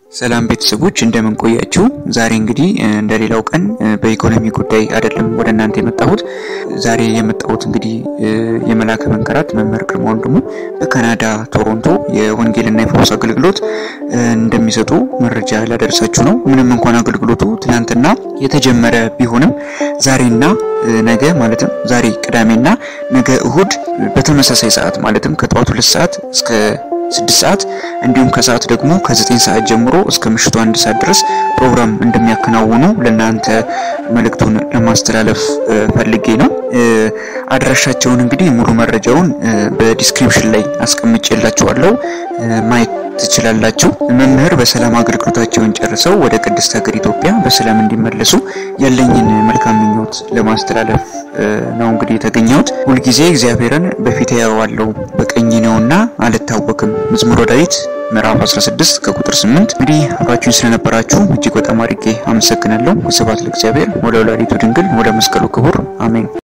ሰላም ቤተሰቦች እንደምን ቆያችሁ? ዛሬ እንግዲህ እንደሌላው ቀን በኢኮኖሚ ጉዳይ አይደለም ወደ እናንተ የመጣሁት። ዛሬ የመጣሁት እንግዲህ የመላከ መንከራት መምህር ግርማ ወንድሙ በካናዳ ቶሮንቶ የወንጌልና የፈውስ አገልግሎት እንደሚሰጡ መረጃ ላደርሳችሁ ነው። ምንም እንኳን አገልግሎቱ ትናንትና የተጀመረ ቢሆንም ዛሬና ነገ ማለትም ዛሬ ቅዳሜና ነገ እሁድ በተመሳሳይ ሰዓት ማለትም ከጠዋቱ ሁለት ሰዓት እስከ ስድስት ሰዓት እንዲሁም ከሰዓት ደግሞ ከዘጠኝ ሰዓት ጀምሮ እስከ ምሽቱ አንድ ሰዓት ድረስ ፕሮግራም እንደሚያከናውኑ ለእናንተ መልእክቱን ለማስተላለፍ ፈልጌ ነው። አድራሻቸውን እንግዲህ ሙሉ መረጃውን በዲስክሪፕሽን ላይ አስቀምጬላችኋለሁ ማየት ትችላላችሁ። መምህር በሰላም አገልግሎታቸውን ጨርሰው ወደ ቅድስት ሀገር ኢትዮጵያ በሰላም እንዲመለሱ ያለኝን መልካም ምኞት ለማስተላለፍ ነው እንግዲህ የተገኘሁት። ሁልጊዜ እግዚአብሔርን በፊት ያየዋለሁ በቀኝ ነውና አልታወክም። መዝሙረ ዳዊት ምዕራፍ 16 ከቁጥር 8። እንግዲህ አብራችሁን ስለነበራችሁ እጅግ በጣም አድርጌ አመሰግናለሁ። ስብሐት ለእግዚአብሔር ወለወላዲቱ ድንግል ወደ መስቀሉ ክቡር አሜን።